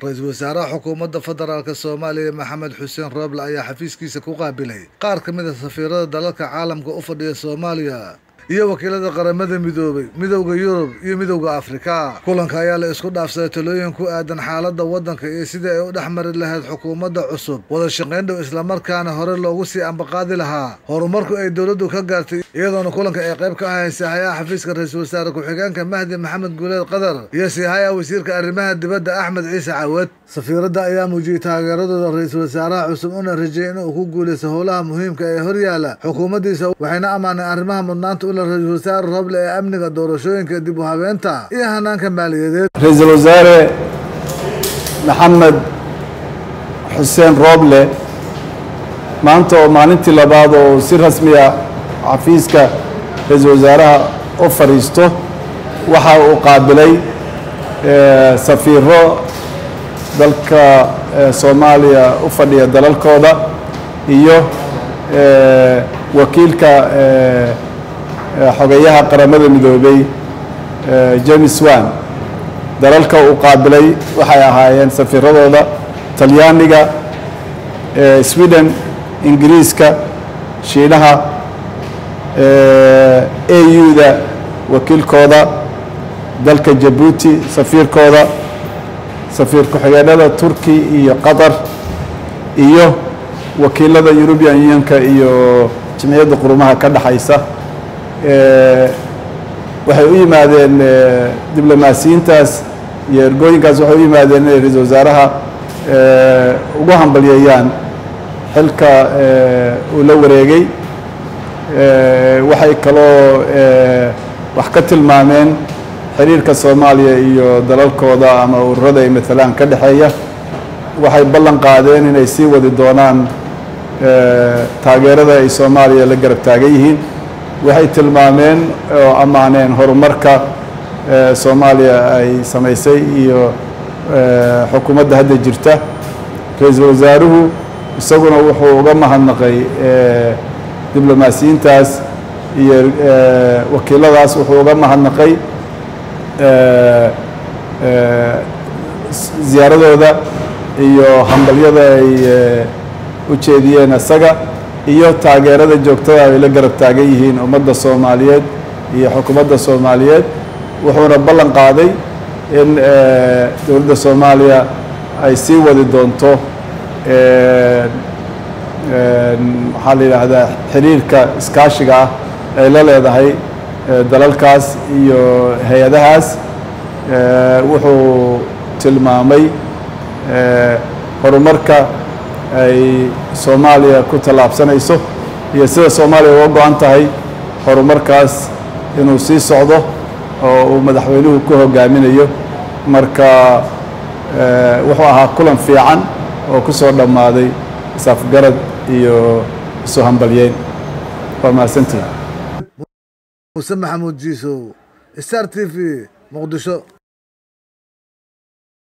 ra-iisul wasaaraha xukuumadda federaalk soomaaliya maxamed xuseen rooble ayaa xafiiskiisa ku qaabilay qaar ka mid a safiirada dalalka caalamka u fadhiya soomaaliya iyo wakiilada qaramada midoobay midowda yurub iyo midowda afrika kulanka ayaa la isku dhaafsaday talooyin ku aadan xaaladda waddanka iyo sidii ay u dhex mari lahayd xukuumadda cusub wada shaqayn dhow islamarkaana hore loogu sii ambaqaadi lahaa horumarku ay dowladdu ka gaartay iyadoona kulanka ay qayb ka ahayn saaxayaha xafiiska ra-iisul wasaare ku-xigeenka mahdi maxamed guuleed qadar iyo siihaya wasiirka arrimaha dibadda axmed ciise cawad safiiradda ayaa muujiyey taageeradooda ra-iisul wasaaraha cusub una rajeeyay inuu ku guulaysto howlaha muhiimka ee horyaala xukuumaddiisa waxayna ammaaneen arrimaha mudnaanta ule ra-isul wasaare roble ee amniga doorashooyinka dib u habeenta iyo hanaanka maaliyadeed ra-iisul wasaare maxamed xuseen rooble maanta oo maalintii labaad oo si rasmiya xafiiska ra-iisul wasaaraha u fadhiisto waxa uu qaabilay safiiro dalka soomaaliya u fadhiya dalalkooda iyo wakiilka xogeyaha qaramada midoobay james wan dalalka uu qaabilay waxay ahaayeen safiiradooda talyaaniga sweden ingiriiska shiinaha au-da wakiilkooda dalka jabuuti safiirkooda safiir ku-xigeenada turki iyo qatar iyo wakiilada european unionka iyo jimciyadda qurumaha ka dhexaysa waxay u yimaadeen diblomaasiyiintaas iyo ergooyinkaas waxay u yimaadeen inay ra-iisul wasaaraha ugu hambalyeeyaan xilka uu la wareegay waxay kaloo wax ka tilmaameen xiriirka soomaaliya iyo dalalkooda ama ururada ay matalaan ka dhexeeya waxay ballan qaadeen inay sii wadi doonaan taageerada ay soomaaliya la garab taagan yihiin waxay tilmaameen oo ammaaneen horumarka soomaaliya ay samaysay iyo xukuumadda hadda jirta ra-iisul wasaaruhu isaguna wuxuu uga mahadnaqay diblomaasiyiintaas iyo wakiiladaas wuxuu uga mahadnaqay ziyaaradooda iyo hambalyada ay u jeediyeen isaga iyo taageerada joogtada ay la garab taagan yihiin ummadda soomaaliyeed iyo xukuumadda soomaaliyeed wuxuuna ballan qaaday in dowladda soomaaliya ay sii wadi doonto maxaa la yidhaahdaa xiriirka iskaashiga ah ay la leedahay dalalkaas iyo hay-adahaas wuxuu tilmaamay horumarka ay soomaaliya ku tallaabsanayso iyo sida soomaaliya uga go-an tahay horumarkaas inuu sii socdo oo uu madaxweynuhu ku hogaaminayo marka wuxuu ahaa kulan fiican oo ku soo dhammaaday isafgarad iyo isu hambalyeyn waa mahadsantihi muse maxamuud jiisow star t v muqdisho